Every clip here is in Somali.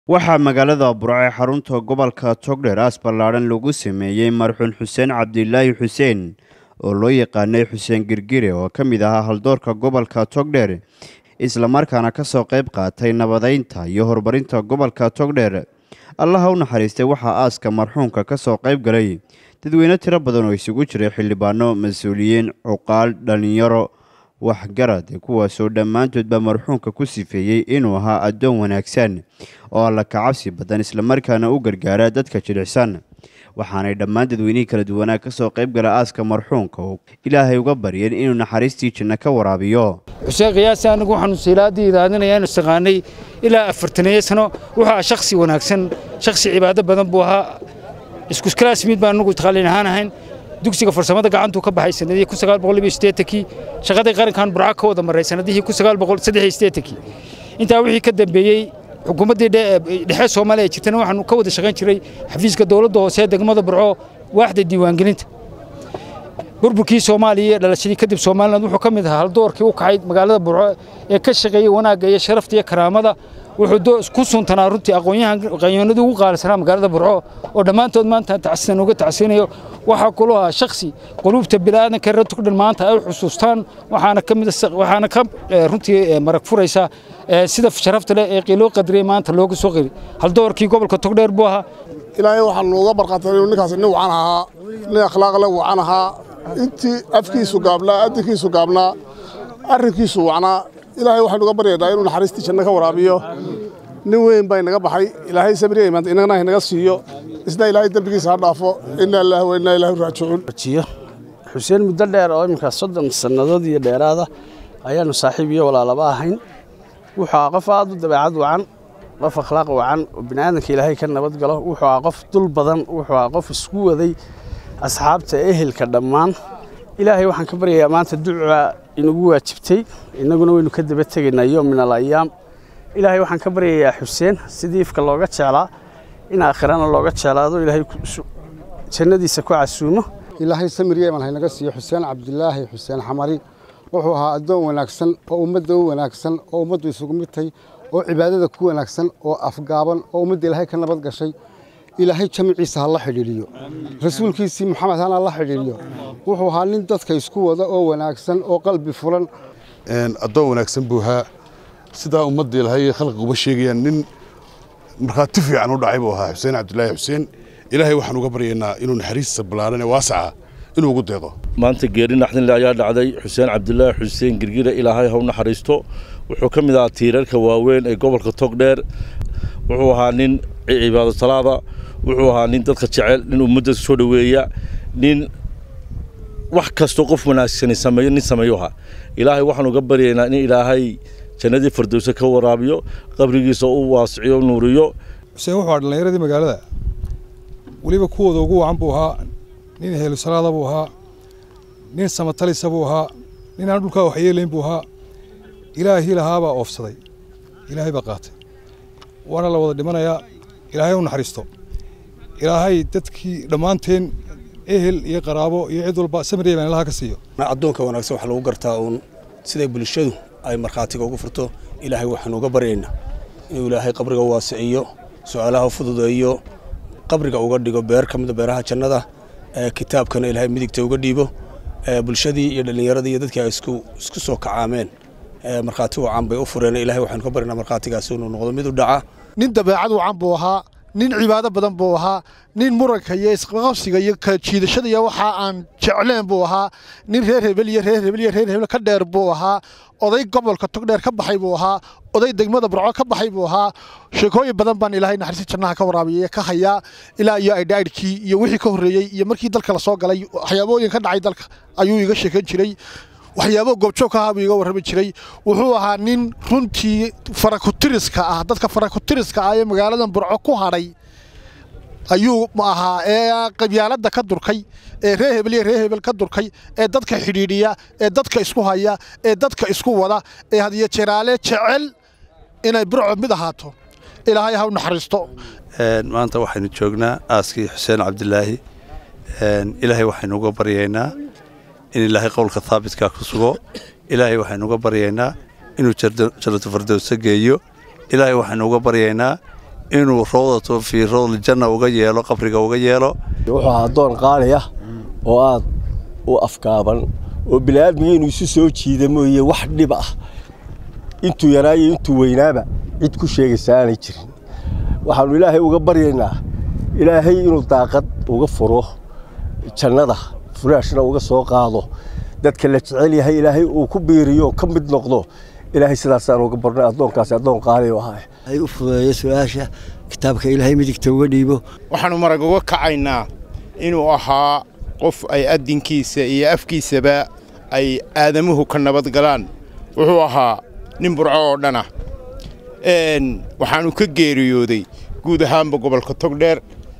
waxaa magaalada burco ee xarunta gobolka togdher aas ballaadhan lagu sameeyey marxuun xuseen cabdilaahi xuseen oo loo yaqaanay xuseen girgire oo ka mid ahaa haldoorka gobolka togdher islamarkaana ka soo qayb qaatay nabadeynta iyo horumarinta gobolka togdher allaha u naxariistay waxaa aaska marxuunka ka soo qayb galay dadweyne tiro badan oo isugu jiray xildhibaano mas-uuliyiin cuqaal dhallinyaro waxgarad kuwaasoo dhammaantoodba marxuunka ku sifeeyey inuu ahaa addoon wanaagsan oo alla kacabsi badan islamarkaana u gargaara dadka jilicsan waxaanay dhammaan dadweynihii kala duwanaa ka soo qayb gala aaska marxuunka oo ilaahay uga baryeen inuu naxariistii janno ka waraabiyo xuseen khiyaasi anigu waxaanu siilaaddii idaadinaya inu istaqaanay ilaa afartaneeyo sano wuxuu ahaa shakhsi wanaagsan shakhsi cibaado badan buu ahaa iskuskalaasmiid baan anugu taqaalin ahaan ahayn dugsiga farsamada gacantuu ka baxay sanadihii kun sagaal boqol iyo siddeetankii shaqadii qarankan burco ka wada maray sanadihii kun sagaal boqol saddex iyo siddeetankii intaa wixii ka dambeeyey xukuumaddii dhexe soomaaliya ee jirtana waxaanu ka wada shaqayn jiray xafiiska dowladda hoose ee degmada burco waaxda diiwaangelinta burburkii soomaaliya iyo dhalashadii kadib somaliland wuxuu ka mid ahaa haldoorkii u kacay magaalada burco ee ka shaqeeyey wanaagga iyo sharafta iyo karaamada wuxuu ku suntanaa runtii aqoonyahanadii ugu qaalisanaa magaalada burco oo dhammaantood maanta tacsidan uga tacsinayo waxaa kulu ahaa shakhsi quluubta bini'aadanka reer tugdhan maanta ay xusuustaan waxaana ka mid waxaana ka runtii marag furaysa sida sharafta leh ee qiiloo qadriyey maanta looga soo qiri haldoorkii gobolka togdheer buu ahaa ilaahay waxaa looga barqaatay inuu ninkaas nin wacan ahaa nin akhlaaq leh wacan ahaa intii afkiisu gaabnaa adinkiisu gaabnaa arrinkiisu wacnaa ilaahay waxaynu uga baryaynaa inuu naxariistii janno ka waraabiyo nin weyn baa inaga baxay ilaahay sabriya imaanta inagana inaga siiyo isna ilaahay dembigiisa ha dhaafo inaa ilaahi wa inaa ilaahi raajicuun xuseen muddo dheer oo iminka soddon sannadood iyo dheeraada ayaannu saaxiib iyo walaalaba ahayn wuxuu ahaa qof aad u dabeecad wacan qof akhlaaq wacan oo bini'aadanka ilaahay ka nabad galo wuxuu ahaa qof dul badan wuxuu ahaa qof isku waday asxaabta ehelka dhammaan ilaahay waxaan ka baryayaa maanta duca inagu waajibtay innaguna waynu ka daba tegaynaa yoom min alayaam ilaahay waxaan ka baryayaa xuseen sidii ifka looga jeclaa in aakhirana looga jeclaado ilaahay jannadiisa ku casuumo ilaahay samir yeeman haynaga siiyo xuseen cabdilaahi xuseen xamari wuxuu ahaa addoon wanaagsan oo ummadda u wanaagsan oo ummaddu isugu midtay oo cibaadada ku wanaagsan oo afgaaban oo ummadda ilaahay ka nabad gashay ilaahay jamiciisa ha la xidhiidhiyo rasuulkiisii maxamed hana la xidhiidhiyo wuxuu ahaa nin dadka isku wada oo wanaagsan oo qalbi furan addoon wanaagsan buu ahaa sidaa ummadda ilaahay khalqiguba sheegayaan nin markhaati fiican u dhacay buu ahaa xuseen cabdilaahi xuseen ilaahay waxaan uga baryaynaa inuu naxariista ballaaran ee waasaca inuu ugu deeqo maanta geeri naxdinle ayaa dhacday xuseen cabdilaahi xuseen girgire ilaahay ha u naxariisto wuxuu ka mid ahaa tiirarka waaweyn ee gobolka togdheer wuxuu ahaa nin cibaado salaada wuxuu ahaa nin dadka jecel nin ummadda soo dhoweeya nin wax kastoo qof wanaagsani sameeyo nin sameeyo ahaa ilaahay waxaan uga baryaynaa in ilaahay jannadii fardowse ka waraabiyo qabrigiisa u waasiciyo nuuriyo xuseen wuxuu ahaa dhallinyaradii magaalada weliba kuwooda ugu wacan buu ahaa nin heelusalaada buu ahaa nin samatalisa buu ahaa nin aan dhulkaa waxyeelayn buu ahaa ilaahii lahaabaa oofsaday ilaahay baa qaatay waana la wada dhimanayaa ilaahay u naxariisto ilaahay dadkii dhammaanteen ehel iyo qaraabo iyo cid walba samiriya baan ilaha ka siiyo addoonka wanaagsan waxaa lagu gartaa uun siday bulshadu ay markhaatiga ugu furto ilaahay waxaanu uga baryaynaa inuu ilaahay qabriga waasiciyo su-aalaha fududeeyo qabriga uga dhigo beer ka mida beeraha jannada kitaabkana ilaahay midigta uga dhiibo bulshadii iyo dhallinyaradii iyo dadkii ay isku soo kacaameen markhaati wacan bay u fureen ilahay waxaanu ka baryaynaa markhaatigaasi inuu noqdo mid u dhaca nin dabeecad wacan buu ahaa nin cibaado badan buu ahaa nin muranka iyo isqabsiga iyo kala jiidashada iyo waxa aan jecleen buu ahaa nin reer hebel iyo reer hebel iyo reer hebel ka dheer buu ahaa oday gobolka togdheer ka baxay buu ahaa oday degmada burco ka baxay buu ahaa sheekooyin badan baan ilaahay naxariista jannaha ka waraabiyay ka hayaa ilaa iyo aydhaadhkii iyo wixii ka horreeyey iyo markii dalka la soo galay waxyaabooyin ka dhacay dalka ayuu iga sheekan jiray waxyaabo goobjoog ka ahaa buu iga warrami jiray wuxuu ahaa nin runtii farakutiriska ah dadka farakutiriska ah ee magaaladan burco ku hadhay ayuu ahaa ee qabyaaladda ka durkay ee reer hebel iyo reer hebel ka durkay ee dadka xidhiidhiya ee dadka isku haya ee dadka isku wada ee hadiyo jeraale jecel inay burco mid ahaato ilaahay ha u naxariisto maanta waxaynu joognaa aaskii xuseen cabdilaahi ilaahay waxaynu uga baryaynaa in ilaahay qowlka haabitka ku sugo ilaahay waxaynu uga baryaynaa inuu jannatu fardowsa geeyo ilaahay waxaynu uga baryaynaa inuu rawdatu fii rawdiljanna uga yeelo qabriga uga yeelo wuxuu ahaa addoon qaali ah oo aad u afgaaban oo bini'aadmiga inuu isu soo jiida mooye wax dhib ah intuu yaraayo intuu weynaaba cid ku sheegaysa aanay jirin waxaannu ilaahay uga baryaynaa ilaahay inuu daaqad uga furo jannada furaashna uga soo qaado dadka la jecel yahay ilaahay uu ku biiriyo ka mid noqdo ilaahay sidaasaan uga barnay addoonkaasi addoon qaali u ahaa ay u fududeeyo su-aasha kitaabka ilaahay midigta uga dhiibo waxaannu marag uga kacaynaa inuu ahaa qof ay addinkiisa iyo afkiisaba ay aadamuhu ka nabad galaan wuxuu ahaa nin burco oo dhana waxaannu ka geeriyooday guud ahaanba gobolka togdheer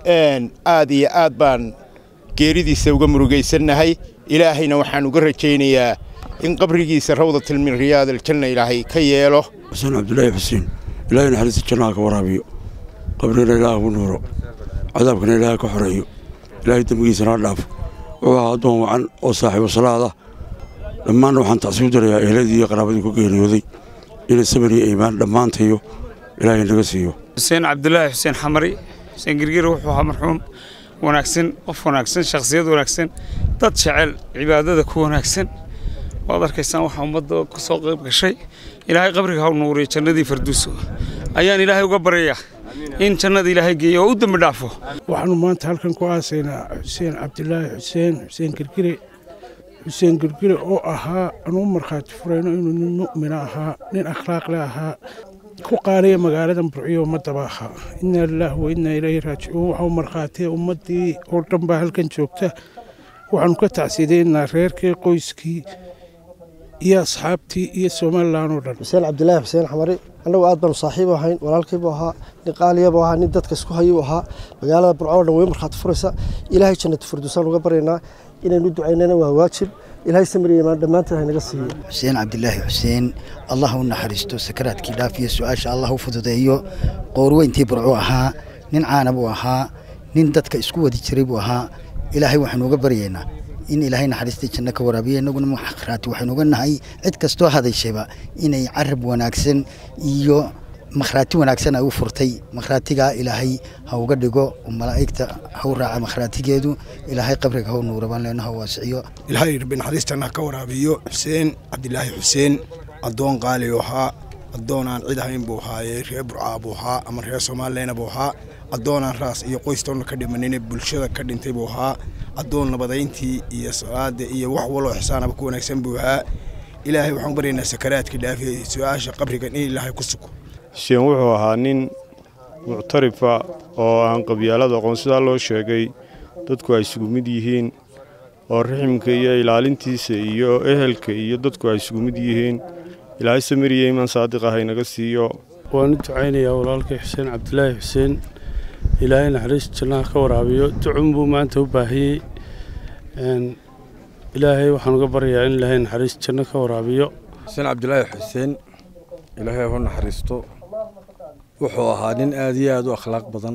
aad iyo aad baan geeridiisa uga murugaysannahay ilaahayna waxaan uga rajaynayaa in qabrigiisa rawdatil min riyaad aljanna ilaahay ka yeelo xuseen cabdulaahi xuseen ilaahay naxariista jannaha ka waraabiyo qabrigana ilaaha ku nuuro cadaabkana ilaaha ka xoreeyo ilaahay dembigiisana ha dhaafo wuxuu ahaa addoon wacan oo saaxiibo salaada dhammaanna waxaan tacsiib darayaa ehladii iyo qaraabadii ku geeriyooday inay samir iyo iimaan dhammaantayo ilaahay naga siiyo xuseen cabdulaahi xuseen xamari xuseen girgir wuxuu ahaa marxuum wanaagsan qof wanaagsan shakhsiyad wanaagsan dad jecel cibaadada ku wanaagsan waad arkaysaan waxaa ummadda ka soo qayb gashay ilaahay qabriga ha u nuuriyo jannadii farduuso ayaan ilaahay uga baryayaa in jannada ilaahay geeyo oo u dembi dhaafo waxaanu maanta halkan ku aasaynaa xuseen cabdilaahi xuseen xuseen girgire xuseen girgire oo ahaa anuu markhaati furayno inuu nin mu'mina ahaa nin akhlaaqle ahaa ku qaaliya magaalada burciyo ummadaba ahaa innaa lilaahi wa innaa ilayhi raajicuun waxau markhaatiya ummaddii oo dhan baa halkan joogta waxaanu ka tacsiidaynaa reerkii qoyskii iyo asxaabtii iyo somalilan oo dhan xuseen cabdilaahi xuseen xamari annagu aad baanu saaxiib ahayn walaalkiibuu ahaa nin qaaliyabu ahaa nin dadka isku hayuu ahaa magaalada burco oo dhan way markhaati furaysa ilaahay jannatu firdusaan uga baryaynaa inaynu ducaynana waa waajib ilaahay samiriya imaan dhammaanteen haynaga siiyo xuseen cabdilaahi xuseen allah u naxariisto sakaraadkii dhaafiyo su-aasha allah u fududeeyo qoorweyntii burcu ahaa nin caana buu ahaa nin dadka isku wadi jiray buu ahaa ilaahay waxaanu uga baryaynaa in ilaahay naxariistii janno ka waraabiya innaguna makhraati waxaynu uga nahay cid kastoo hadashayba inay carab wanaagsan iyo makhraati wanaagsan ay u furtay makhraatigaa ilaahay ha uga dhigo malaa'igta ha u raaca makhraatigeedu ilaahay qabriga ha u nuura baan leenaha waasiciyo ilaahay rabbi naxariis jannaha ka waraabiyo xuseen cabdilaahi xuseen addoon qaali u ahaa addoonaan cid ahayn buu ahaayee reer burcaa buu ahaa ama reer soomaalileyna buu ahaa addoonaan raas iyo qoystoonna ka dhimanine bulshada ka dhintay buu ahaa addoon nabadayntii iyo salaada iyo wax waloo ixsaanaba ku wanaagsan buu ahaa ilaahay waxaan baryaynaa sakaraadka dhaafiya su-aasha qabrigan in ilaahay ku sugo xuseen wuxuu ahaa nin muctarifa oo aan qabyaalada aqoon sidaa loo sheegay dadku ay isugu mid yihiin oo riximka iyo ilaalintiisa iyo ehelka iyo dadku ay isugu mid yihiin ilaahay samiriya imaan saadiq ah inaga siiyo waan u ducaynayaa walaalkay xuseen cabdilaahi xuseen ilaahay naxariis jannaha ka waraabiyo ducun buu maanta u baahiyey ilaahay waxaan uga baryayaa in ilaahay naxariis janno ka waraabiyo xuseen cabdilaahi xuseen ilaahay hu naxariisto wuxuu ahaa nin aad iyo aad u akhlaaq badan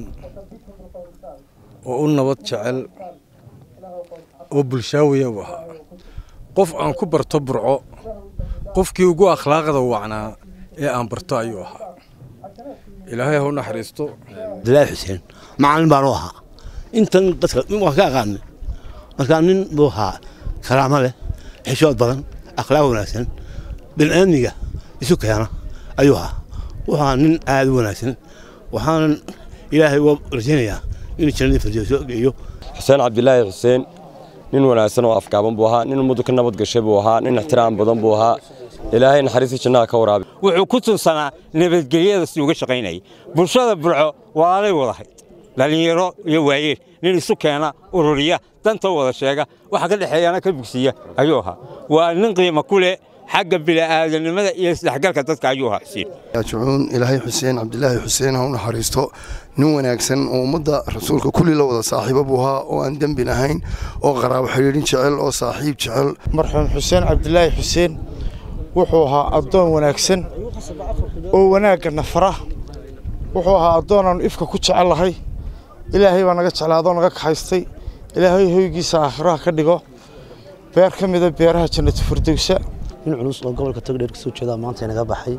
oo u nabad jecel oo bulshaawiya uu ahaa qof aan ku barto burco qofkii ugu akhlaaqda wacnaa ee aan barto ayuu ahaa ilaahay hu naxariisto cabdilaahi xuseen macallin baan u ahaa intan dadka waan ka aqaanay markaa nin buu ahaa karaamo leh xishood badan akhlaaq wanaagsan bini'aadmiga isu keena ayuu ahaa wuxuu ahaa nin aad u wanaagsan waxaanan ilaahay uga rajaynayaa inuu jannadii firdowso geeyo xuseen cabdilaahi xuseen nin wanaagsan oo afgaaban buu ahaa nin ummaddu ka nabad gashay buu ahaa nin ixtiraam badan buu ahaa ilaahay naxariistii jannaha ka waraabi wuxuu ku tunsanaa nabadgelyada si uga shaqaynayay bulshada burco walaalay wadahay dhallinyaro iyo waayeel nin isu keena ururiya danta wada sheega waxa ka dhexeeyana ka bugsiya ayuu ahaa waa nin qiimo ku leh xagga bini'aadanimada iyo isdhexgalka dadka ayuu ahaa xuseen yaajicuun ilaahay xuseen cabdilaahi xuseen ha u naxariisto nin wanaagsan oo ummadda rasuulka kulli la wada saaxiibo buu ahaa oo aan dembin ahayn oo qaraabo xidhiidhin jecel oo saaxiib jecel marxuum xuseen cabdilaahi xuseen wuxuu ahaa addoon wanaagsan oo wanaagga nafara wuxuu ahaa addoon aanu ifka ku jecellahay ilaahay baa naga jeclaadoo naga kaxaystay ilaahay hoygiisa aakhiraha ka dhigo beer ka mida beeraha jannatu firdowsa nin culus oo gobolka togdheer kasoo jeeda maanta inaga baxay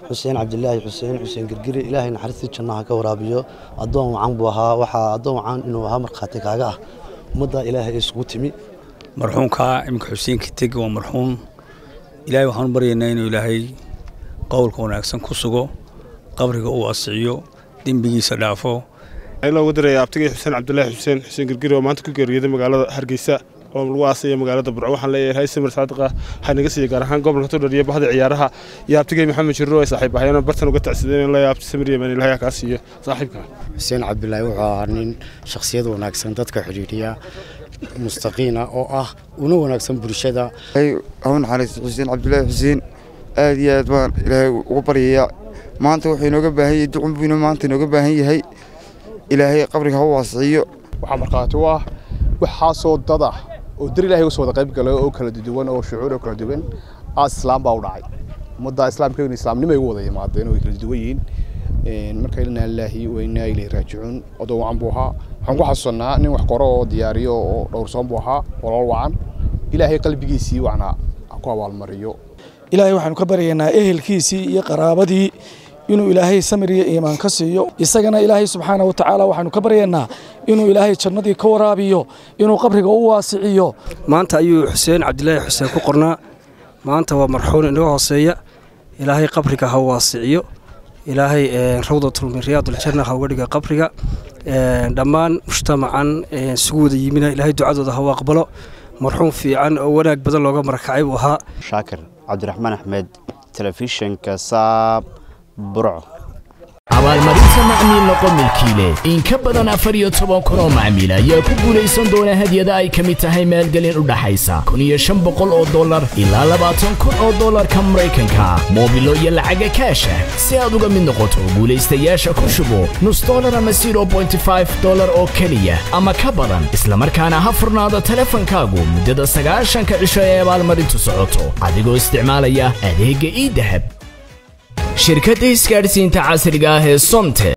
xuseen cabdilaahi xuseen xuseen girgiri ilaahay naxariistii jannaha ka waraabiyo addoon wacan buu ahaa waxaa addoon wacan inuu ahaa markhaati kaaga ah ummadda ilaahay ay isugu timi marxuumka iminka xuseen kiteg waa marxuum ilaahay waxaanu baryaynaa inuu ilaahay qowlka wanaagsan ku sugo qabriga uu asiciyo dembigiisa dhaafo loogu diraya abtigay xuseen cabdilaahi xuseen xuseen girgiri oo maanta ku geeriyooday magaalada hargeysa oo lagu aasaya magaalada burco waxaan leeyahay samir saadiqa waxaa naga siiyey gaar ahaan gobolka todhar iyo bahda ciyaaraha iyo abtigay maxamed jirro ay saaxiib ahayeen bartan uga tacsideen leeyahay abti samir yemen ilahay kaa siiyo saaxiibka xuseen cabdilaahi wuxuu ahaa nin shakhsiyad wanaagsan dadka xidhiidhiya mustaqiina oo ah una wanaagsan bulshada hau naxariisto xuseen cabdilaahi xuseen aad iyo aad baan ilaahay uga baryayaa maanta wuxuu inooga baahan yahay ducun buu maanta inooga baahan yahay ilaahay qabriga ha u waasiciyo waxaa markhaati u ah waxaasoo dad ah oo dar ilahay usoo wada qayb galay oo kala duwan oo shucuur oo kala duwan aas islaam baa u dhacay ummadda islaamka islaamnimo ay ugu wada yimaadeen oo ay kala duwan yihiin marka inaa lilaahi wa inaa ilayhi raajicuun odoo wacan buu ahaa waxaan ku xasuusannaa nin wax qoro oo diyaariyo oo dhowrsoon buu ahaa walool wacan ilaahay qalbigiisii wacnaa ha ku abaalmariyo ilaahay waxaanu ka baryaynaa ehelkiisii iyo qaraabadii inuu ilaahay samir iyo iimaan ka siiyo isagana ilaahay subxaana wa tacaala waxaanu ka baryaynaa inuu ilaahay jannadii ka waraabiyo inuu qabriga u waasiciyo maanta ayuu xuseen cabdilaahi xuseen ku qornaa maanta waa marxuun inaga hooseeya ilaahay qabriga ha waasiciyo ilaahay rawdatul min riyaaduljanna ha uga dhiga qabriga dhammaan mujtamacan isugu wada yimina ilaahay ducadooda ha u aqbalo marxuum fiican oo wanaag badan looga marakacay buu ahaa shaakir cabdiraxmaan axmed telefishinka saab burco abaalmarinta macmiil noqo milkiile in ka badan afar iyo toban kun oo macmiil ayaa ku guulaysan doona hadyada ay ka mid tahay maalgelin u dhaxaysa kun iyo shan boqol oo dollar ilaa labaatan kun oo dollarka maraykanka moobilo iyo lacaga kaasha si aad uga mid noqoto guulaystayaasha ku shubo nus dollar ama zero bointy five dollar oo keliya ama ka badan islamarkaana ha furnaado teleefankaagu muddada sagaashanka cisho ee abaalmarintu socoto adigoo isticmaalaya adeegga ii dahab shirkadda isgaadhsiinta casriga ah ee somte